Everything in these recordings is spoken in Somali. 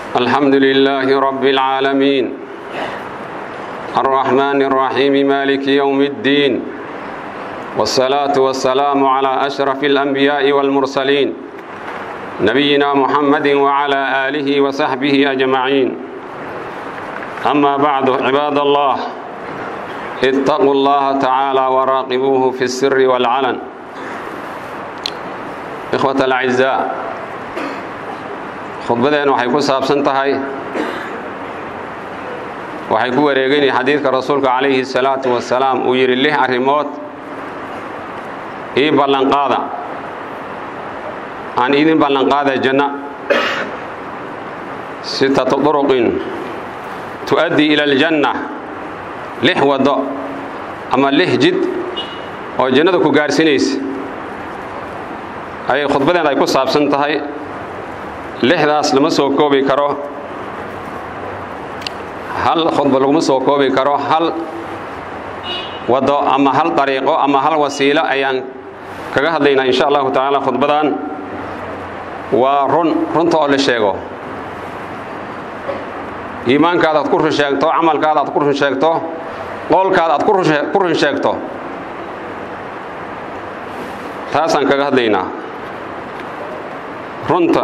الحمد لله رب العالمين الرحمن الرحيم مالك يوم الدين والصلاة والسلام على أشرف الأنبياء والمرسلين نبينا محمد وعلى آله وصحبه أجمعين أما بعد عباد الله اتقوا الله تعالى وراقبوه في السر والعلن إخوة الأعزاء khudbadeen waxay ku saabsan tahay waxay ku wareegani xadiidka rasuulka calayhi salaatu wasalaam uu yidhi lix arrimood ii ballanqaada aan idin ballanqaada janna sittatu duruqin tu'addii ila aljanna lix waddo ama lix jid oo jannada ku gaarsinaysa ayay khudbadeen ay ku saabsan tahay lixdaas lama soo koobi karo hal khudba laguma soo koobi karo hal waddo ama hal dariiqo ama hal wasiilo ayaan kaga hadlaynaa insha allahu tacaala khudbadan waa run runta oo la sheego iimaankaada aad ku run sheegto camalkaada aad ku run sheegto qoolkaada aad ku run sheegto taasaan kaga hadlaynaa runta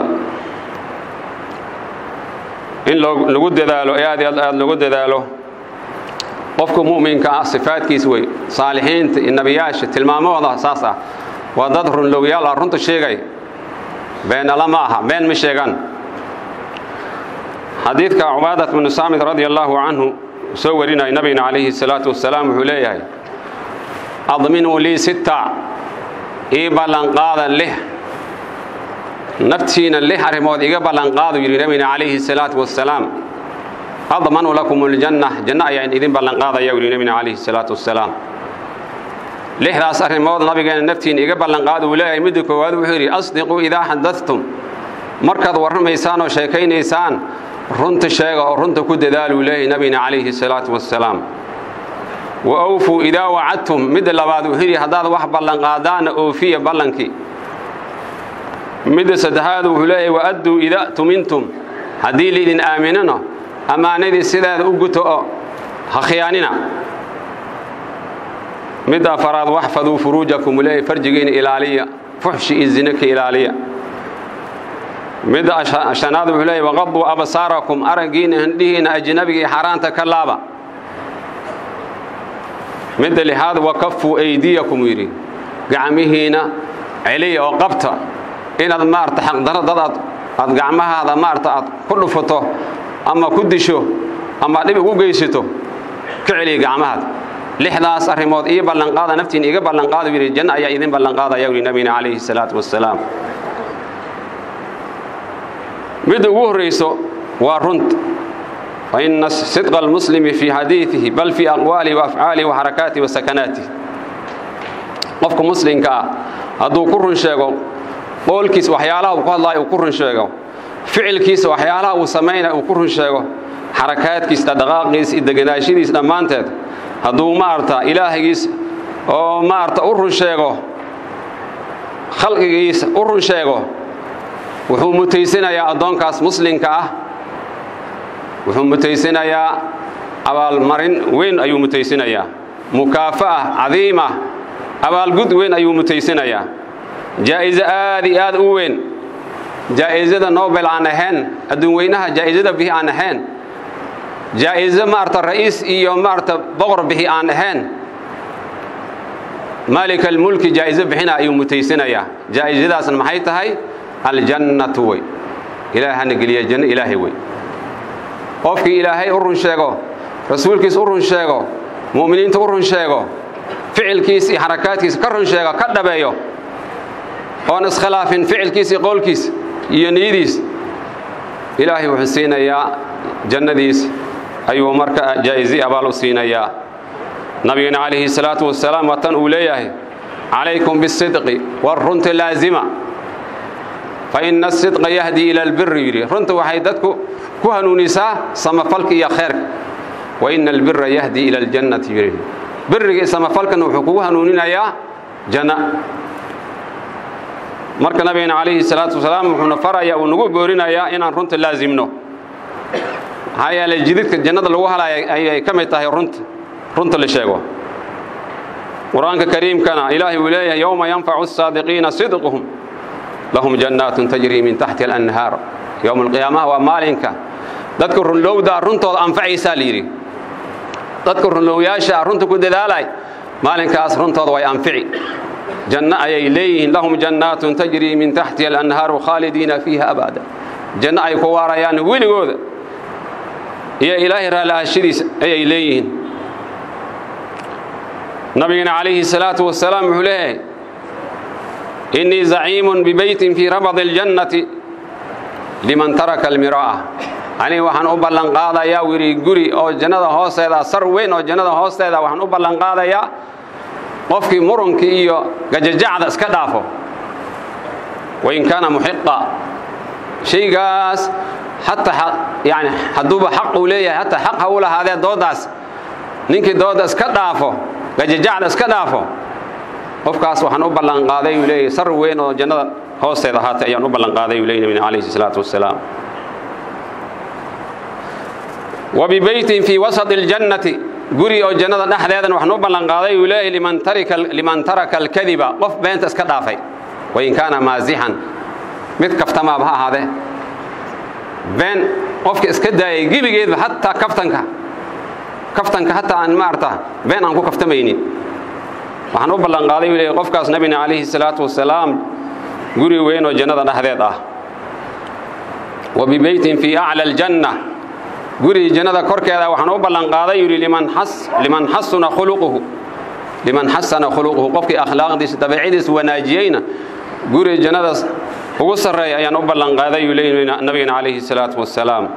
in lagu dadaalo ee aad aad lagu dadaalo qofka mu'minka ah sifaadkiis wey saalixiinta iyo nebiyaasha tilmaamahooda saas ah waa dad runlowyaal ah runta sheegay beenala ma aha been ma sheegan xadiidka cubaadat bnu saamid radia allaahu canhu soo warinaya nabigna calayhi salaatu wasalaam wuxuu leeyahay adminuu lii sitta ii ballanqaada lix naftiina lix arrimood iga ballanqaadu yidhi nabigna calayhi salaatu wasalaam admanu lakum aljanna janno ayaan idin ballanqaadaya yidhi nabigna calayhi salaatu wasalaam lixdaas arrimood nabigeena naftiina iga ballanqaada uu leeyahay midda koowaad wuxuu yidhi asdiquu idaa xadadtum markaad warramaysaan oo sheekaynaysaan runta sheega oo runta ku dadaaluu leeyahay nabigna calayhi salaatu wasalaam wa awfuu idaa wacadtum midda labaad wuxuu yidhi haddaad wax ballanqaadaanna oofiya ballankii midda saddexaad wuxuu leeyahay waadduu idaa tumintum haddii laydin aaminano ammaanadii sideeda u guto oo ha khiyaanina midda afaraad waxfaduu furuujakum leeyahay farjigiina ilaaliya fuxshi iyo zina ka ilaaliya midda shanaad wuxuu leeyahay waqaduu absaarakum araggiina hindhihiina ajnabiga iyo xaaraanta ka laaba midda lixaad wakafuu aydiyakum yidhi gacmihiina celiya oo qabta inaad maarata xaqdaro dad aad aad gacmahaada maarata aad ku dhufato ama ku disho ama dhib ugu geysato ka celiya gacmahaada lixdaas arrimood ii ballanqaada naftiina iga ballanqaada yidhi janno ayaa idin ballanqaadaya yidhi nabigina calayhi salaatu wasalaam midda ugu horrayso waa runta fa ina sidqa almuslimi fii xadiidihi bal fii aqwaalihi wa afcaalihi wa xarakaatihi wa sakanaatihi qofka muslimka ah hadduu ku run sheego qoolkiisa waxyaalaha uu ku hadlaayo uu ku run sheego ficilkiisa waxyaalaha uu samaynaya uu ku run sheego xarakaadkiisa dhaqaaqiisa iyo deganaashadiisa dhammaanteed hadduu maarata ilaahigiisa oo maarata u run sheego khalqigiisa u run sheego wuxuu mutaysanayaa addoonkaas muslimka ah wuxuu mutaysanayaa abaalmarin weyn ayuu mutaysanayaa mukaafa'a cadiima abaalgud weyn ayuu mutaysanayaa jaa'izo aad iyo aad u weyn jaa'izada nobel aan ahayn adduun weynaha jaa'izada bihi aan ahayn jaa'izo maarata ra'iis iyo maarata boqor bihi aan ahayn maalika almulki jaa'izo bixina ayuu mutaysanayaa jaa'izadaasna maxay tahay aljannatu wey ilaahay hana geliya janno ilaahay wey qofkii ilaahay u run sheego rasuulkiisa u run sheego mu'miniinta u run sheego ficilkiisa iyo xarakaadkiisa ka run sheego ka dhabeeyo oon iskhilaafin ficilkiisa iyo qowlkiisa iyo niyadiis ilaahay wuxuu siinayaa jannadiis ayuu marka jaa'izi abaal u siinayaa nabigana calayhi salaatu wasalaam waa tan uu leeyahay calaykum bisidqi war runta laazima fa ina asidqa yahdii ila albiri yidhi runta waxay dadku ku hanuunisaa samafalka iyo khayrka wa ina albira yahdii ila aljannati yidhi biriga iyo samafalkana wuxuu kugu hanuuninayaa janna marka nabigana calayhi salaatu wasalaam wuxuuna farayaa uu nagu boorinayaa inaan runta laasimno maxaa yeelay jididka jannada lagu halaya ayay ka mid tahay runta runta la sheego qur-aanka kariimkana ilaahay uu leeyahay yowma yanfacu asaadiqiina sidquhum lahum jannaatun tajrii min taxti alanhaar yowma alqiyaamaha waa maalinka dadka runlowda runtooda anfacaysaa la yidhi dadka runlowyaasha runta ku dadaalay maalinkaas runtooda way anfici janno ayay leeyihiin lahum jannaatun tajrii min taxtiha alanhaaru khaalidiina fiiha abada janno ay ku waarayaan weligooda iyo ilaahay raallahashadiisa ayay leeyihiin nabigana calayhi salaatu wasalaam wuxuu leeyahay innii zaciimun bibeytin fii rabadi aljannati liman taraka almiraa'a aniga waxaan u ballanqaadayaa wiri guri oo jannada hoosteeda sar weyn oo jannada hoosteeda waxaan u ballanqaadayaa qofkii murunkii iyo gajajacda iska dhaafo wain kaana muxiqa shaygaas hataa yani hadduuba xaq uu leeyahay hataa xaq ha u lahaadee dooddaas ninkii doodda iska dhaafo gajajacda iska dhaafo qofkaas waxaan u ballanqaaday uu leeyahay sar weyn oo jannada hoosteeda ahaatay ayaan u ballanqaaday uu leeyahy nabina calayhi salaatu wasalaam wa bibeytin fii wasati aljannati guri oo jannada dhexdeedana waxaan u ballanqaaday uu leeyahay liman taraka alkadiba qof beenta iska dhaafay wain kaana maasixan mid kaftamaaba ha ahaadee been qofka iska daayay gebigeedba hataa kaftanka kaftanka hataa aan maarata been aan ku kaftamaynin waxaan u ballanqaaday uu leeyahay qofkaas nabina calayhi salaatu wasalaam guri weyn oo jannada dhexdeed ah wa bibeytin fii acla aljanna guri jannada korkeeda waxaan u ballanqaaday yidhi liman xasuna khuluquhu liman xasana khuluquhu qofkii akhlaaqdiisa dabeecadiisa wanaajiyeyna guri jannadaas ugu sarreeya ayaan u ballanqaaday yuu leeyahy nabigana calayhi salaatu wasalaam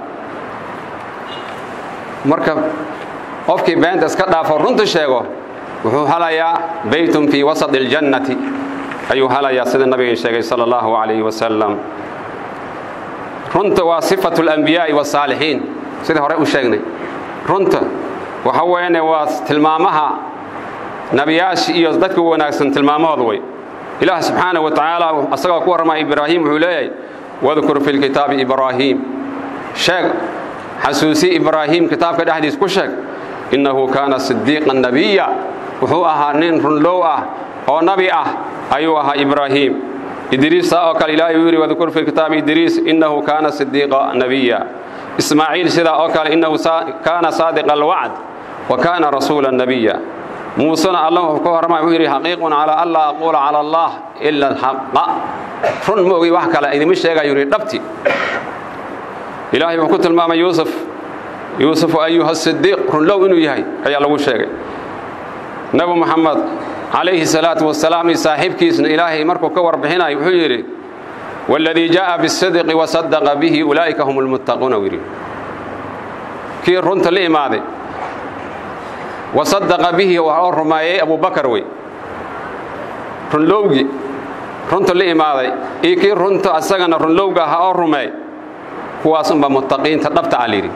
marka qofkii beenta iska dhaafo runta sheego wuxuu halayaa beytun fii wasati aljannati ayuu halayaa sida nabiga sheegay sala allahu calayhi wasalam runta waa sifatu alambiyaai wasaalixiin sidii hore u sheegnay runta waxa weeyane waa tilmaamaha nabiyaasha iyo dadka wanaagsan tilmaamahooda way ilaah subxaanaه wa tacaala asagoo ku warramaya ibraahim wuxuu leeyahay wadkur fi lkitaabi ibraahiim sheeg xasuusi ibraahim kitaabka dhexdiis ku sheeg innahu kaana sidiiqa nabiya wuxuu ahaa nin runlow ah oo nabi ah ayuu ahaa ibraahim idriis saa oo kale ilaahay uu yidhi wadkur fi lkitaabi idriis innahu kaana sidiiqa nabiya ismaaciil sidaa oo kale innahu kaana saadiqa alwacd wa kaana rasuula nabiya muusena alla wuxuu ka warramaya wuxuu yidhi xaqiiqun calaa an laa aquula cala allah ila alxaqa run ma ogi wax kale idima sheegayu yidhi dhabti ilaahay wuxuu ku tilmaamay yuusuf yuusufu ayuha sidiiq runlow inuu yahay ayaa lagu sheegay nabi moxamed calayhi salaatu wasalaam iyo saaxiibkiisna ilaahay markuu ka warbixinayo wuxuu yidhi waladii jaa'a bisidqi wasadaqa bihi ulaa'ika hum lmuttaquuna yidhi kii runta la imaaday wasadaqa bihi oo rumeeyey abubakar wey runlowgii runta la imaaday iyo kii runta asagana runlowga ahaa oo rumeey kuwaas unbaa muttaqiinta dhabta a layidhi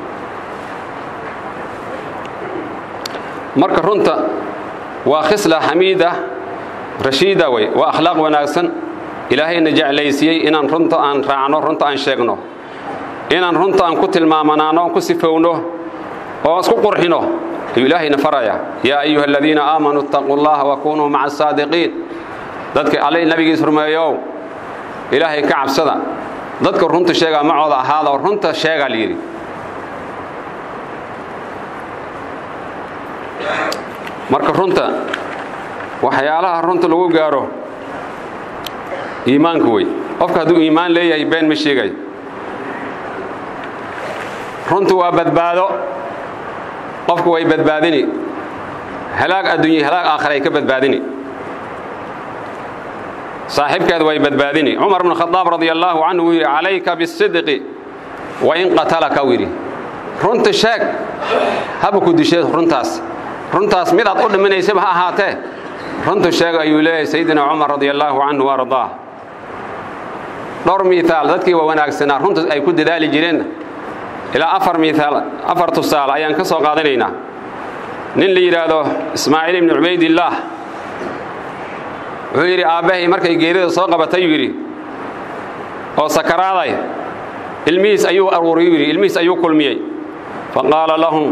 marka runta waa khisla xamiida rashiida wey waa akhlaaq wanaagsan ilaahayna jeclaysiiyey inaan runta aan raacno runta aan sheegno inaan runta aan ku tilmaamanaano ku sifowno oo isku qurxino ayuu ilaahayna faraya yaa ayuha aladiina aamanuu ittaquu llaha wakunuu maca asaadiqiin dadka alle nabigiis rumeeyow ilaahay ka cabsada dadka runta sheegaa macooda ahaada oo runta sheegaa layidhi marka runta waxyaalaha runta lagu gaaro iimaanka wey qofka hadduu iimaan leeyahay been ma sheegay runtu waa badbaado qofku way badbaadini halaag adduunya halaag aakhira ay ka badbaadini saaxiibkeed way badbaadini cumar bnu khadaab radia allaahu canhu wuu yidhi calayka bisidqi wa in qatalaka uu yidhi runta sheeg haba ku dishe runtaas runtaas mid aad u dhiminaysaba ha ahaatee runta sheeg ayuu leeyahay sayidina cumar radia allaahu canhu ardaa dhowr miiaal dadkii waa wanaagsanaa runta ay ku dadaali jireen ilaa afar miiaal afar tusaale ayaan ka soo qaadanaynaa nin la yidhaahdo ismaaciil ibnu cubaydillaah wuxuu yidhi aabbahay markay geerida soo qabatay yuu yidhi oo sakaraaday ilmihiis ayuu aruuriyuu yidhi ilmihiis ayuu kulmiyey faqaala lahum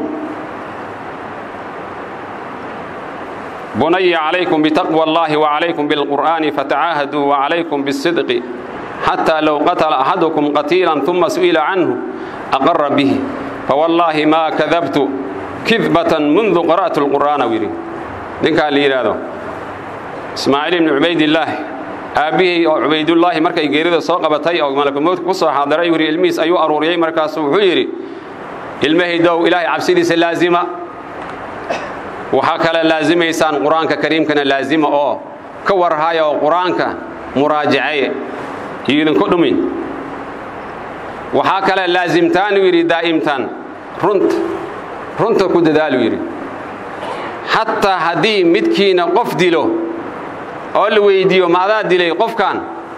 bunaya calaykum bitaqwa allahi wacalaykum bilqur'aani fatacaahaduu wacalaykum bisidqi xataa low qatala axadukum qatiilan uma su'ila canhu aqara bih fawallaahi maa kadabtu kidbatan mundu qara'tu lqur'aana u yidhi ninkaa la yidhaahdo ismaaciil ibni cubaydillaah aabbihii oo cubaydullaahi markay geerida soo qabatay oo malakumoodka ku soo xaadiray yidhi ilmihiis ayuu aruuriyey markaasuu wuxuu yidhi ilmahaydow ilaahay cabsidiisa laazima waxaa kale laazimaysaan qur-aanka kariimkana laazima oo ka warhaya oo qur-aanka muraajacaye iyo idinku dhumin waxaa kale laazimtaan uu yidhi daa'imtaan runta runta ku dadaaluu yidhi xataa haddii midkiina qof dilo oo la weyddiiyo ma adaa dilay qofkan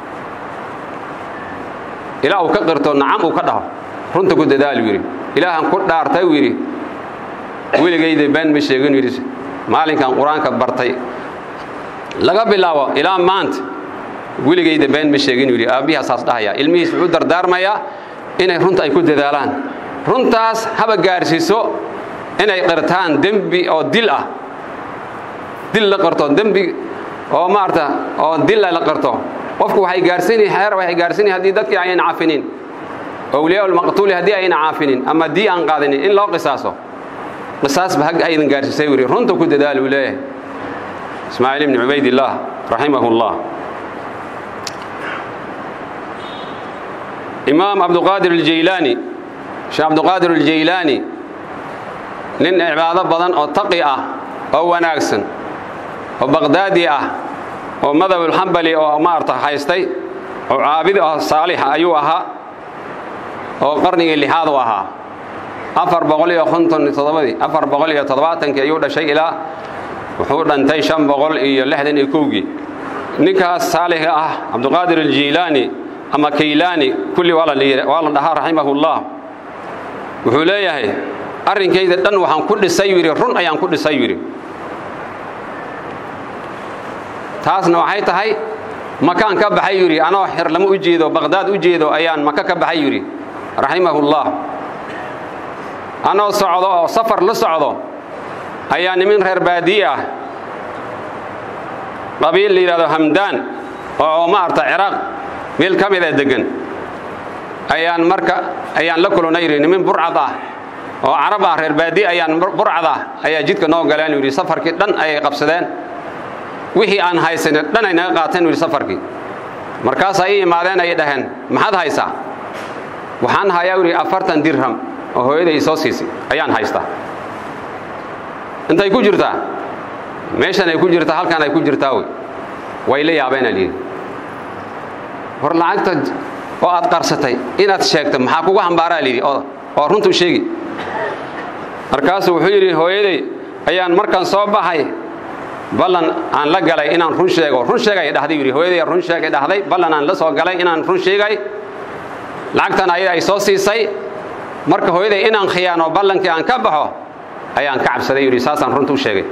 ilaa uu ka qirto nacam uu ka dhaho runta ku dadaaluu yidhi ilaahan ku dhaartay uu yidhi weligayda been ma sheegin yidhi maalinkan qur-aanka bartay laga bilaabo ilaa maanta weligayda been ma sheegin yidhi aabbihaa saas dhahaya ilmihiis wuxuu dardaarmayaa inay runta ay ku dadaalaan runtaas haba gaarsiiso inay qirtaan dembi oo dil ah dil la qarto dembi oo maarata oo dila la qarto qofku waxay gaarsiini xeer waxay gaarsiini haddii dadkii ayna cafinin awliyaa ulmaqtuuli haddii ayna caafinin ama dii aan qaadanin in loo qisaaso qisaasba hag aydan gaarsiisay wuri runta ku dadaal uu leeyahay ismaaciil ibni cubaydillaah raximahu llah imaam cabduqaadir aljaylaani sheekh cabduqaadir aljaylaani nin cibaado badan oo taqi ah oo wanaagsan oo baqdaadi ah oo madhabulxambali oo maarta haystay oo caabid ah saalixa ayuu ahaa oo qarnigii lixaad u ahaa afar boqol iyo konton toddobadii afar boqol iyo toddobaatankii ayuu dhashay ilaa wuxuu dhantay shan boqol iyo lixdan iyo kowgii ninkaas saalixa ah cabduqaadir aljiilaani ama kaylaani kulli waa la dhahaa raximahullah wuxuu leeyahay arrinkayda dhan waxaan ku dhisay yidhi run ayaan ku dhisay yidhi taasna waxay tahay makaan ka baxay yidhi anoo xer lama u jeedo baqhdaad u jeedo ayaan maka ka baxay yidhi raximahullah anoo socdo oo safar la socdo ayaa nimin reer baadiye ah qabiil la yidhahdo hamdaan oo maarta ciraaq meel ka mid a deggan ayaan marka ayaan la kulannay yidhi nimin burcad ah oo carab ah reer baadiye ayaan burcad ah ayaa jidka noo galeen yidhi safarkii dhan ayay qabsadeen wixii aan haysanin dhan ay naga qaateen yidhi safarkii markaasaa ii imaadeen ay dhaheen maxaad haysaa waxaan hayaa yidhi afartan dirham oo hooyaday soo siisay ayaan haystaa intay ku jirtaa meeshan ay ku jirtaa halkaan ay ku jirtaa wey way la yaabeen al yidhi war lacagta oo aad qarsatay inaad sheegto maxaa kugu hambaaraa layidhi oo runtuu sheegi markaasuu wuxuu yidhi hooyaday ayaan markaan soo baxay ballan aan la galay inaan run sheego run sheegay dhahday yidhi hooyaday run sheegay dhahday ballan aan la soo galay inaan run sheegay lacagtan ayada ay soo siisay marka hooyaday inaan khiyaano ballankii aan ka baxo ayaan ka cabsaday yidhi saasaan runta u sheegay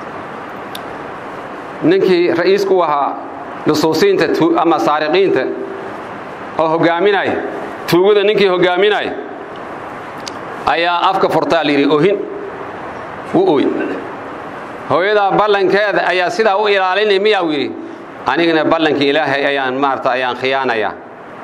ninkii ra'iisku ahaa lusuusiinta ama saariqiinta oo hoggaaminaya tuugada ninkii hoggaaminaya ayaa afka furtaa layidhi ohin u oy hooyadaa ballankeeda ayaa sidaa u ilaalinay miyaa yidhi anigana ballankii ilaahay ayaan maarata ayaan khiyaanayaa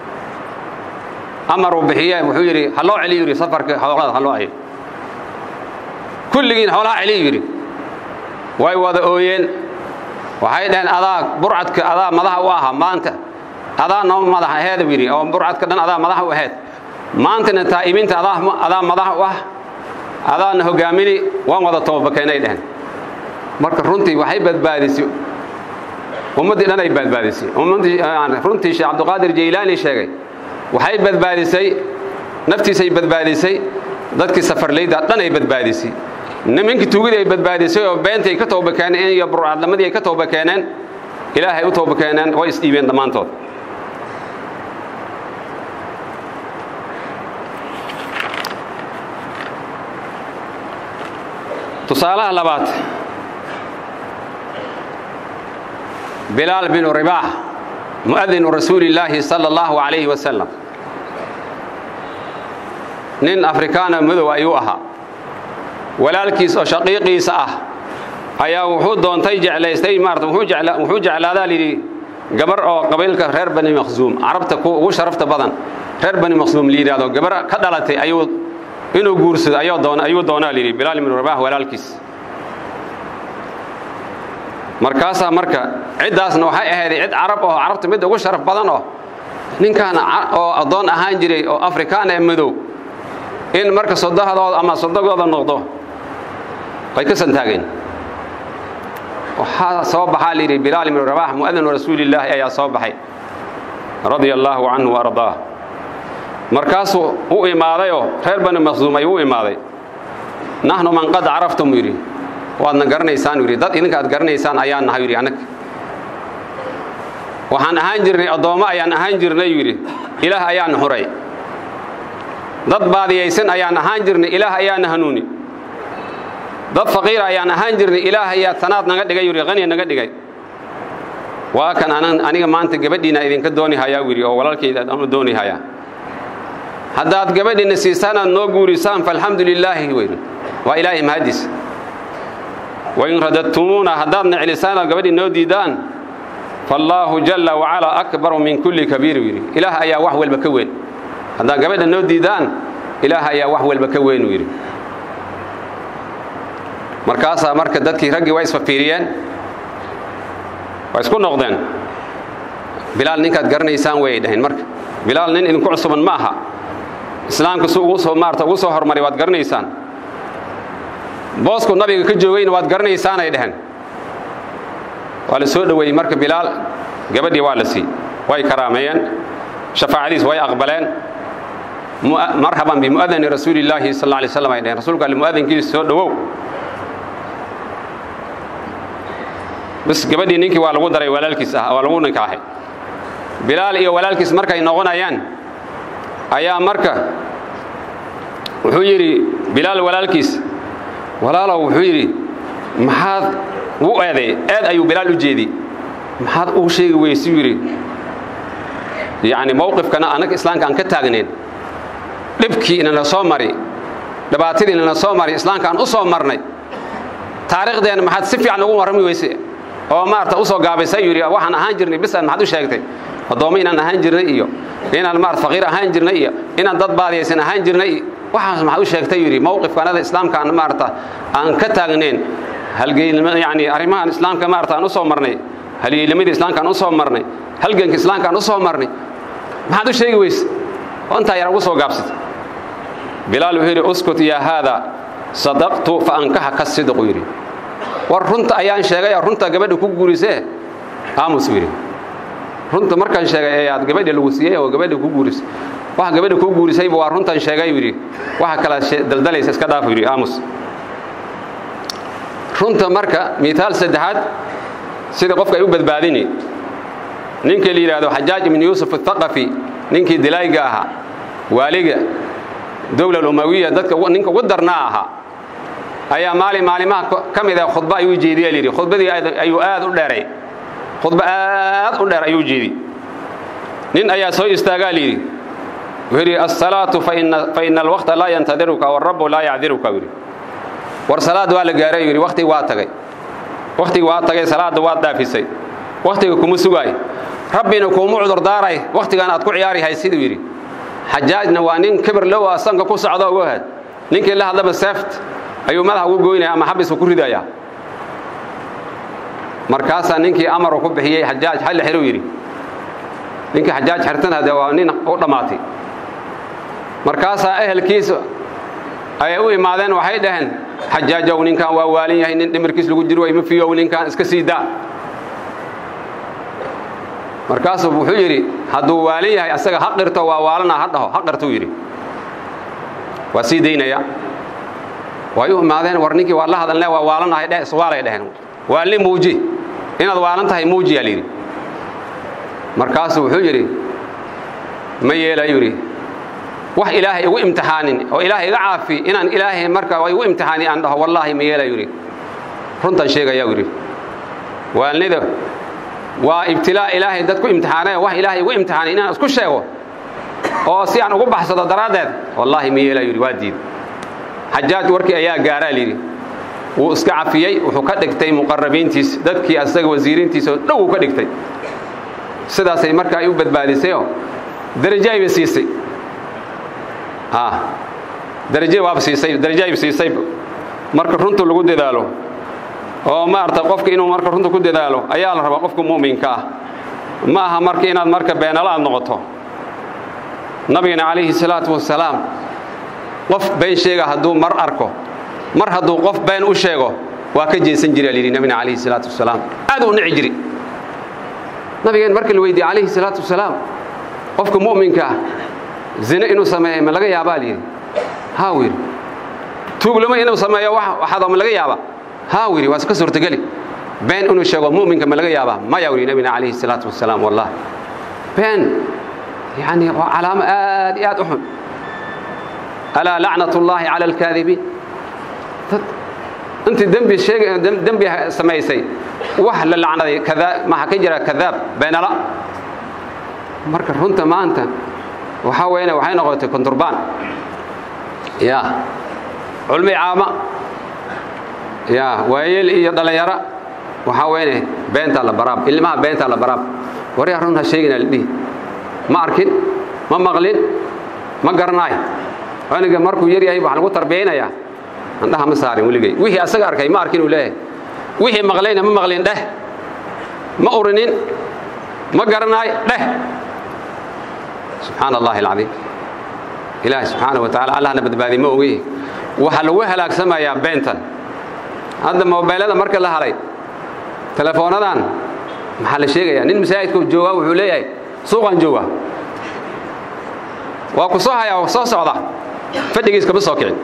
amaruu bixiye wuxuu yidhi ha loo celiyu yidhi safarka xoolada ha loo celiyo kulligiin xoolaha celiyu yidhi way wada ooyeen waxay dhaheen adaa burcadka adaa madaxa u ahaa maanta adaa noo madax aheeda yidhi oo burcadka dhan adaa madaxa u aheed maantana taa'ibinta adaa madax u ah adaana hogaamini waan wada toobakeenay dheheen marka runtii waxay badbaadisay ummaddii dhan ay badbaadisay runtii sheekh cabduqaadir jaylaani sheegay waxay badbaadisay naftiisay badbaadisay dadkii safarlayda dhan ay badbaadisay nimankii tuugidii ay badbaadisay oo beentii ay ka tooba keeneen iyo burcadlamadii ay ka tooba keeneen ilaahay u tooba keeneen way isdhiibeen dhammaantood tusaalaha labaad bilaal binu ribaax mu'adinu rasuuli illaahi sala allahu calayhi wasalam nin afrikaana madow ayuu ahaa walaalkiis oo shaqiiqiisa ah ayaa wuxuu doontay jeclaystay maarata wuxuu jeclaadaa layidhi gabar oo qabiilka reer bani maqsuum carabta kuwa ugu sharafta badan reer bani maqsuum la yidhahdo gabar ka dhalatay ayuu inuu guursado ayuu doona ayuu doonaa layidhi bilaal ibnu rabaah walaalkiis markaasaa marka ciddaasna waxay ahayday cid carab oo carabta mid ugu sharaf badan oo ninkan oo addoon ahaan jiray oo afrikaan ee madow in marka sodahadooda ama sodogooda noqdo ay ka santaageen waxaa soo baxaa layidhi bilaal ibnu rabax mu'adinu rasuulillaahi ayaa soo baxay radia allaahu canhu wa ardaah markaasuu u imaadayoo reer bani maqsuum ayuu u imaaday naxnu man qad caraftum yidhi waadna garanaysaan yidhi dad idinka aad garanaysaan ayaan nahay yidhi annaga waxaan ahaan jirnay addoommo ayaan ahaan jirnay yidhi ilaah ayaana xuray dad baadiyaysan ayaan ahaan jirnay ilaah ayaana hanuuni dad faqiira ayaan ahaan jirnay ilaah ayaa tanaad naga dhigay yidhi qaniya naga dhigay waa kan aniga maanta gabadhiina idinka dooni hayaa yidhi oo walaalkayda aanu dooni hayaa haddaad gabadhiina siisaan aad noo guurisaan faalxamdu lilaahi weydi waa ilaahay mahadis wain radadtumuuna haddaadna celisaan oo gabadhii noo diidaan faallaahu jalla wacalaa akbaru min kulli kabiir yidhi ilaah ayaa wax walba ka weyn haddaad gabadha noo diidaan ilaah ayaa wax walba ka weyn uu yidhi markaasaa marka dadkii raggii waa isfafiiriyeen waa isku noqdeen bilaal ninkaad garanaysaan wayay dhaheen marka bilaal nin idinku cusuban ma aha islaamka si ugu soo maarta ugu soo hormaray waad garanaysaan boosku nabiga ka joogayna waad garanaysaanay dhaheen waa la soo dhoweeyey marka bilaal gabadhii waa la sii way karaameeyeen shafaacadiis way aqbaleen marhaban bimu'adani rasuulillaahi sal alla alay slam ay dhaheen rasuulka alle mu'adankiisa soo dhowow bas gabadhii ninkii waa lagu daray walaalkiis ah waa lagu ninkaahay bilaal iyo walaalkiis markay noqonayaan ayaa marka wuxuu yidhi bilaal walaalkiis walaalow wuxuu yidhi maxaad u eeday eed ayuu bilaal u jeediyey maxaad uu sheegi weysuu yidhi yacni mowqifkana annaga islaamka aan ka taagnayn dhibkii inana soo mari dhibaatadii inana soo mari islaamka aan u soo marnay taariikhdeenna maxaad si fiican ugu warrami weyse oo maarata u soo gaabaysay yidhi waxaan ahaan jirnay bisan maxaad u sheegtay addoommo inaan ahaan jirnay iyo inaan maarata faqiir ahaan jirnay iyo inaan dad baadiyaysan ahaan jirnay waxaas maxaad u sheegtay yidhi mowqifkanada islaamka aan maarata aan ka taagnayn halgeelnimo yacni arrimahan islaamka maarata aan u soo marnay halyeelnimadii islaamka aan u soo marnay halganka islaamka aan u soo marnay maxaad u sheegi weyse oo intaa yar ugu soo gaabsatay bilaal wuxuu yidhi uskut yaa haada sadaqtu fa ankaxaka sidqu yidhi war runta ayaan sheegay oo runta gabadha ku guurisee aamus yidhi runta markaan sheegay ayaad gabadha lagu siiyey oo gabadha ku guurisay waxa gabadha ku guurisayba waa runtan sheegay yidhi waxa kala daldalaysa iska dhaaf yidhi aamus runta marka miaal saddexaad sida qofka ay u badbaadini ninkii la yidhaahdo xajaaj ibnu yuusuf athaqafi ninkii dilaayga ahaa waaliga dowla umawiya dadka ninka ugu darnaa ahaa ayaa maalin maalimaha ka mid ah khudba ayuu jeediya layidhi khudbadii ayuu aad u dheeray khudba aad u dheer ayuu jeedi nin ayaa soo istaagaa layidhi wuxuu yidhi assalaatu fa ina alwaqta laa yantadiruka warabu laa yacdiruka yidhi war salaad waa la gaaray yidhi wakhtiga waa tagay wakhtiga waa tagay salaadda waad dhaafisay wakhtiga kuma sugaay rabbina kuuma cudurdaaray wakhtigan aad ku ciyaari haysiduu yidhi xajaajna waa nin kibir low a sanka ku socdo uga had ninkii la hadlaba seeft ayuu madaxa ugu goynaya ama xabisku ku ridayaa markaasaa ninkii amaru ku bixiyey xajaaj xalli xiru yidhi ninkii xajaaj xirtana dee waa nin u dhammaatay markaasaa ehelkiisa ayay u imaadeen waxay dhaheen xajaajow ninkan waa waalin yahay nin dhimirkiis lagu jiro way ma fiyow ninkan iska sii daa markaasuu wuxuu yidhi hadduu waalin yahay asaga ha qirto waa waalana ha dhaho ha qirtuu yidhi waa sii daynaya way u imaadeen war ninkii waa la hadalne waa waalanahay dheh iswaalay dheheen waalni muuji inaad waalan tahay muujiyaa layidhi markaasuu wuxuu yidhi ma yeelayu yidhi wax ilaahay igu imtixaanin oo ilaahay iga caafi inaan ilaahay marka igu imtixaani aan dhaho wallaahi ma yeelayu yidhi runtan sheegaya yidhi waalnida waa ibtilaa ilaahay dad ku imtixaanay wax ilaahay igu imtixaanay inaan isku sheego oo si aan ugu baxsado daraaddeed wallaahi ma yeelayu yidhi waa diid xajaaj warkii ayaa gaaraa layidhi wuu iska cafiyey wuxuu ka dhigtay muqarabiintiis dadkii asaga wasiiriintiisa oo dhow uu ka dhigtay sidaasay marka ay u badbaadisayoo darajo ayba siisay darajo waaba siisay darajo ayba siisay marka runta lagu dadaalo oo maarata qofka inuu marka runta ku dadaalo ayaa la rabaa qofka mu'minka ah ma aha marka inaad marka beenala aad noqoto nabigana calayhi salaatu wasalaam qof been sheega hadduu mar arko mar hadduu qof been u sheego waa ka jeesan jira layidhi nabigana calayhi salaatu wasalaam aad u nici jiri nabigeen marka la weydiiyey calayhi salaatu wasalaam qofka mu'minka ah zine inuu sameeyo ma laga yaabaa layidhi haa uu yidhi tuuglamo inuu sameeyo waxaadoo ma laga yaabaa haa uu yidhi waa ka suurtageli been inuu sheego mu'minka ma laga yaabaa maya uu yidhi nabigana calayhi salaatu wasalaam wallah been yani waa calaamo aad iyo aad u xun alaa lacnat ullaahi cala alkaadibiin dad intii dembi sheeg dembi samaysay wax la lacnaday kadaa maxaa ka jira kadaab beenala marka runta maanta waxaa weyne waxay noqotay konturbaan ya culmi caama ya waayeel iyo dhallinyaro waxaa weyne beentaa la baraab ilmaha beentaa la baraab waryaa run ha sheegina la dhihi ma arkin ma maqlin ma garanaay aniga markuu yar yahay waxaa lagu tarbiyaynayaa andhaha ma saarin weligay wixii asaga arkay ma arkin uu leeyahay wixii maqlayna ma maqlin dheh ma urinin ma garanaay dheh subxaana allahi alcadiim ilaahi subxaana wa tacala allahna badbaadi ma ogi waxaa lagu halaagsamayaa beentan hadda mobeylada marka la halay telefoonadan maxaa la sheegayaa nin masaajidka joogaa wuxuu leeyahay suuqaan jooga waa ku soo hayaa soo socda fadhigiis kama soo kicin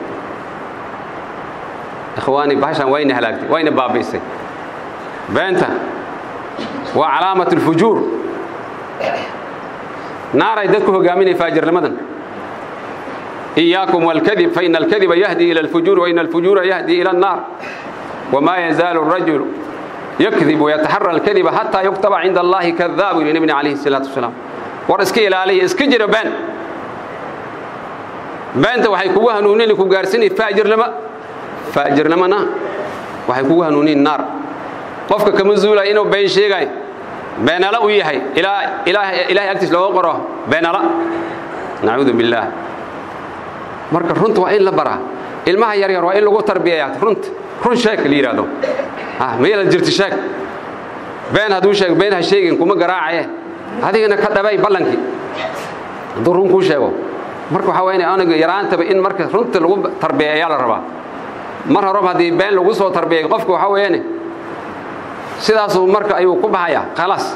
ikhwaani bahashan wayna halaagtay wayna baabi'isay beenta waa calaamat alfujuur naaray dadku hogaaminay faajirnimadan إياكم والكذب فإن الكذب يهدي إلى الفجور وإن الفجور يهدي إلى النار وما يزال الرجل يكذب ويتحرى الكذب حتى يكتب عند الله كذاب لنبي عليه الصلاة والسلام ورسكي إلى عليه اسكجر بان beenta waxay kugu hanuunin ku gaarsiinay faajir lama faajir lamana waxay kugu hanuunin naar qofka kama zuulay inuu been sheegay beenala u yahay ilaa ilaahay ilaahay agtiis looga qoro beenala nacuudu billaah marka runta waa in la baraa ilmaha yar yar waa in lagu tarbiyayaa runta run sheeg la yidhaahdo mayala jirti sheeg been hadduu sheeg been ha sheegin kuma garaacaye adigana ka dhabay ballankii hadduu run kuu sheego marka waxaa wayna aniga yaraantaba in marka runta lagu tarbiya ayaa la rabaa mar horeba haddii been lagu soo tarbiyay qofka waxaa weeyane sidaasuu marka ayuu ku baxayaa khalaas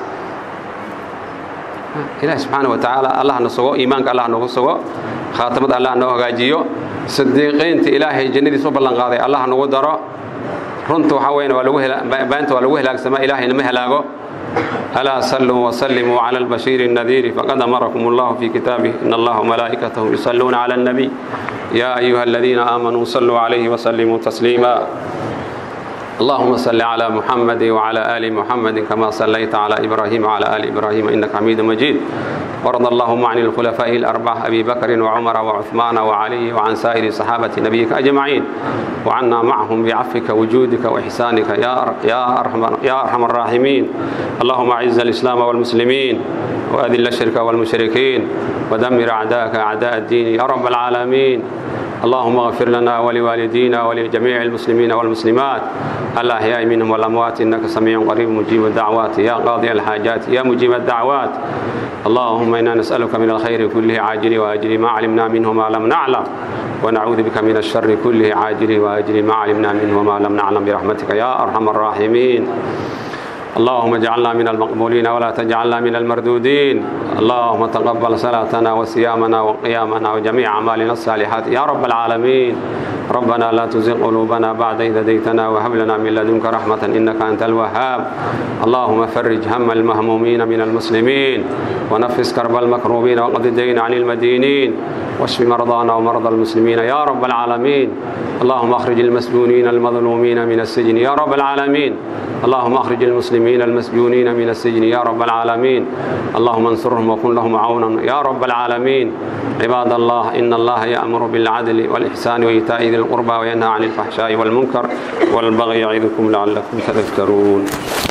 ilaahi subxaana wa tacaala allah na sugo iimaanka allah nagu sugo khaatamada allah noo hagaajiyo sadiiqiinta ilaahay jannadiis u ballanqaaday allah nagu daro runta waxaa weyne waa lagu beenta waa lagu halaagsamaa ilaahayna ma halaago ألا صلوا وسلموا على البشير النذير فقد أمركم الله في كتابه إن الله وملائكته يصلون على النبي يا أيها الذين آمنوا صلوا عليه وسلموا تسليما اللهم صل على محمد وعلى آل محمد كما صليت على إبراهيم وعلى آل إبراهيم إنك حميد مجيد وارض اللهم عن الخلفاء الأربعة أبي بكر وعمر وعثمان وعلي وعن سائر صحابة نبيك أجمعين وعنا معهم بعفك وجودك وإحسانك يا يا أرحم يا أرحم الراحمين اللهم أعز الإسلام والمسلمين وأذل الشرك والمشركين ودمر أعداءك أعداء الدين يا رب العالمين اللهم اغفر لنا ولوالدينا ولجميع المسلمين والمسلمات الأحياء منهم والأموات إنك سميع قريب مجيب الدعوات يا قاضي الحاجات يا مجيب الدعوات اللهم إنا نسألك من الخير كله عاجل وآجل ما علمنا منه ما لم نعلم ونعوذ بك من الشر كله عاجل وآجل ما علمنا منه ما لم نعلم برحمتك يا أرحم الراحمين اللهم اجعلنا من المقبولين ولا تجعلنا من المردودين اللهم تقبل صلاتنا وصيامنا وقيامنا وجميع أعمالنا الصالحات يا رب العالمين ربنا لا تزغ قلوبنا بعد إذ هديتنا وهب لنا من لدنك رحمة إنك أنت الوهاب اللهم فرج هم المهمومين من المسلمين ونفس كرب المكروبين وقض الدين عن المدينين واشف مرضانا ومرضى المسلمين يا رب العالمين اللهم اخرج المسجونين المظلومين من السجن يا رب العالمين اللهم اخرج المسلمين المسجونين من السجن يا رب العالمين اللهم انصرهم وكن لهم عونا يا رب العالمين عباد الله إن الله يأمر بالعدل والإحسان وإيتاء ذي القربى وينهى عن الفحشاء والمنكر والبغي يعظكم لعلكم تذكرون